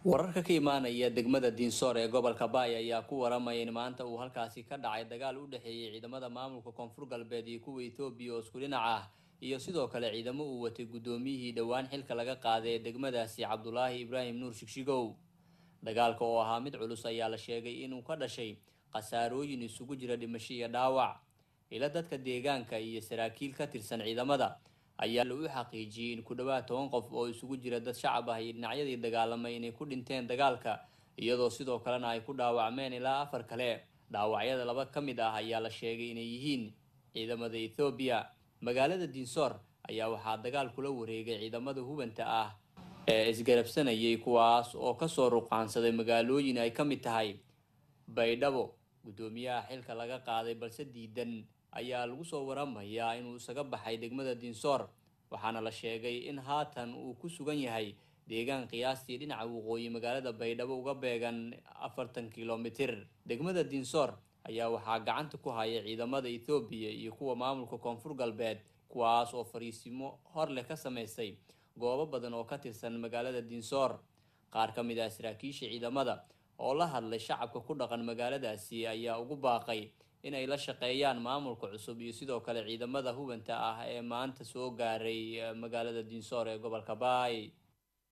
wararka ka imaanaya degmada diinsoor ee gobolka baay ayaa ku waramaya in maanta uu halkaasi ka dhacay dagaal u dhexeeyay ciidamada maamulka koonfur galbeed iyo kuwa etoobiya oo isku dhinac ah iyo sidoo kale ciidamo uu watay guddoomiyihii dhowaan xilka laga qaaday ee degmadaasi cabdulaahi ibraahim nuur shigshigow dagaalka oo ahaa mid culus ayaa la sheegay inuu ka dhashay khasaarooyin isugu jira dhimasho iyo dhaawac ila dadka deegaanka iyo saraakiil ka tirsan ciidamada ayaa lagu xaqiijiyey in ku dhawaad toban qof oo isugu jira dad shacab ah iyo dhinacyadii dagaalamay inay ku dhinteen dagaalka iyadoo sidoo kalena ay ku dhaawacmeen ilaa afar kale dhaawacyada laba ka mid ah ayaa la sheegay inay yihiin ciidamada ethoobiya magaalada diinsoor ayaa waxaa dagaal kula wareegay ciidamada hubanta ah ee isgarabsanayay kuwaas oo kasoo ruqaansaday magaalooyin ay ka mid tahay baydhabo guddoomiyaha xilka laga qaaday balse diidan ayaa lagu soo waramayaa inuu isaga baxay degmada diinsoor waxaana la sheegay in haatan uu ku sugan yahay deegaan qiyaastii dhinaca waqooyi magaalada baydhabo uga beegan afartan kilomitir degmada diinsoor ayaa waxaa gacanta ku haya ciidamada ethoobiya iyo kuwa maamulka koonfur galbeed kuwaas oo fariisimo hor leh ka sameystay goobo badan oo ka tirsan magaalada diinsoor qaar ka mid ah saraakiisha ciidamada oo la hadlay shacabka ku dhaqan magaaladaasi ayaa ugu baaqay inay la shaqeeyaan maamulka cusub iyo sidoo kale ciidamada hubanta ah ee maanta soo gaaray magaalada diinsoor ee gobolka baay